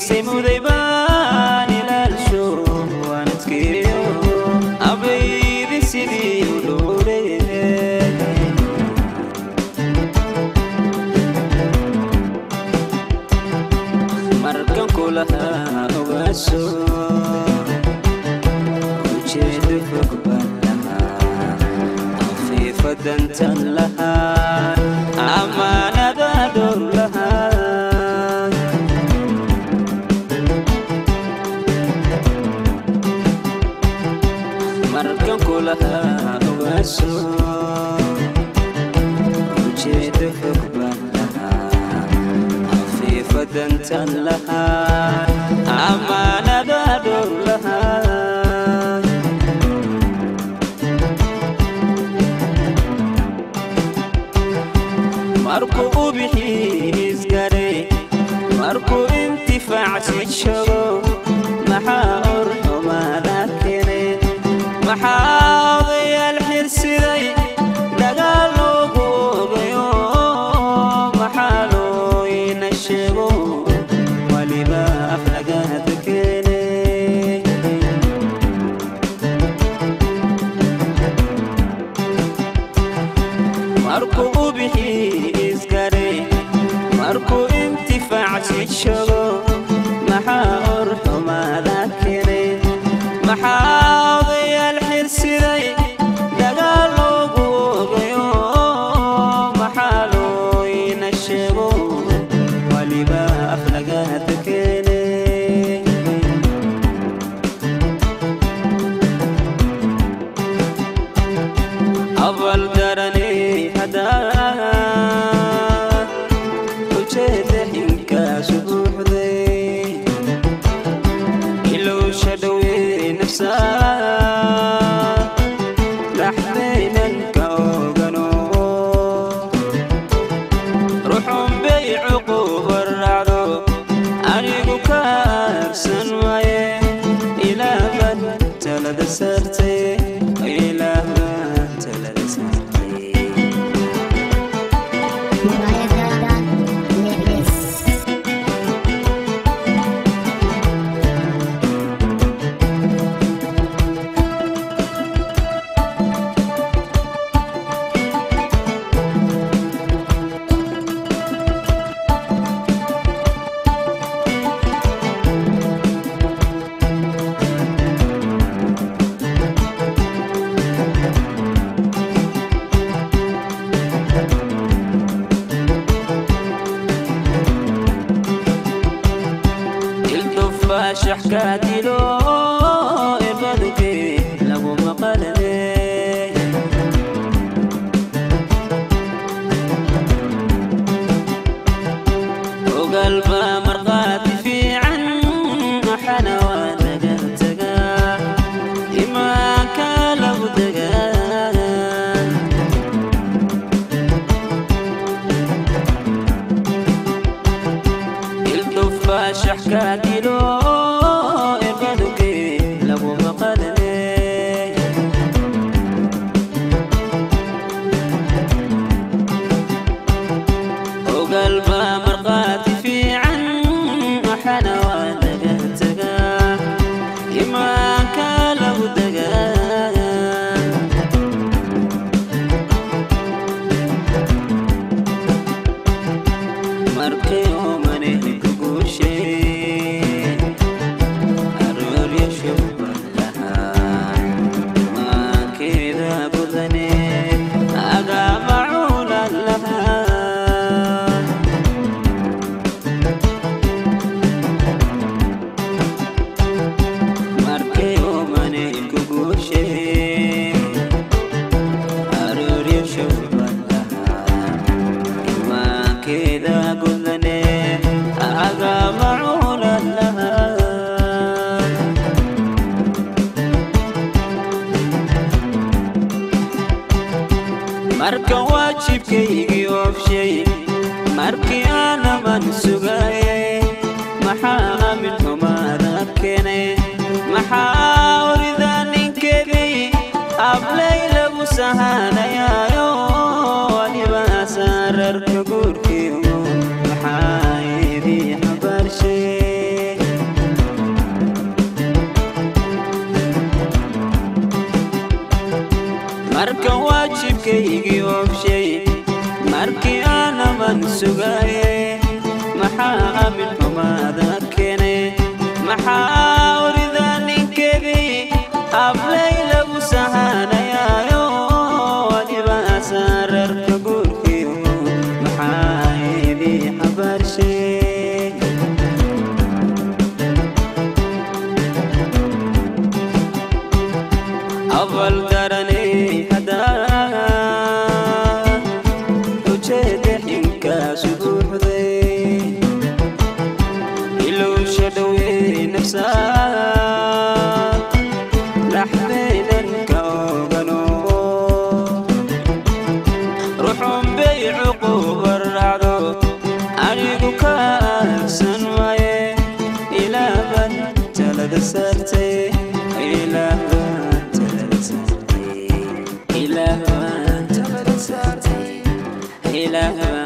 xiisay muday baan ilaalsho waan adkeeyo abaydi sidii u dhowre markan kulahaa ogaaso ujeedo fog baan lahaa afiifadantan lahaa amaanada dhowr lahaa markan kulahaa ogaaso ujeedo fog baan lahaa afiifadantan lahaa amaanada dhowr lahaa markuu u bixiisgare markuu intifaacsi jogo maxaa or xumaada kene maxaa odayaal xirsiday dagaal loogu ogayo maxaa loo ina sheego waliba aflagaada keene markuu u bixiisgare markuu intifaacsi jogo maxaa or xumaada kene maxaa odayaal xirsiday dagaal loogu ogayo maxaa loo ina sheego waliba aflagaada keene abal darane hadaa ujeeda xinkaasu buuxday ilowsha dhowee nafsaa dhaxdaynan ka ogano ruxun bay cuquuba raacdo anigu ka aarsan waaye ilaaban talada saartay ilaaban talada saartay Murayada Mix. ildufaashax kaa dilo ibaduke lagu maqalane ogalba marqaati fiican waxana waa laga tagaa imaanka lagu degaa ildufaashax kaa dilo ibaduke lagu maqalane ogalba marqaati fiican waxana waa laga tagaa imaanka lagu degaa markay oomane ku guushee arooryasho lahaa maankeeda budane agaama cuulan lahaa markay oomane ku guushee arooryasho lahaa imaankeeda gudane agama cuulan lahaa markan waajibkaygii oofshay markii aanaman sugaye maxaa amin xumaada keenay maxaa orida ninkeedii ablay lagu sahanayaayo waliba saararka guurkiimu maxaa idii xabaarshay marka waajibkaygii oobshay markii aanaman sugaye maxaa aamin xumaada keenay maxaa orida ninkeedii hablay lagu sahanayaayo adibaasa reerka guurkiyo maxaa idii xabaarshay awal garanay haddaa ujeeda xinkaasu buuxday ilowsha dhowey nafsaa dhaxdaydan ka ogano ruxun bay cuquba raacdo anigu ka aagsan waaye ilaaban talada saartay ilaaban talada saartay ilaaban talada saartay ilaaban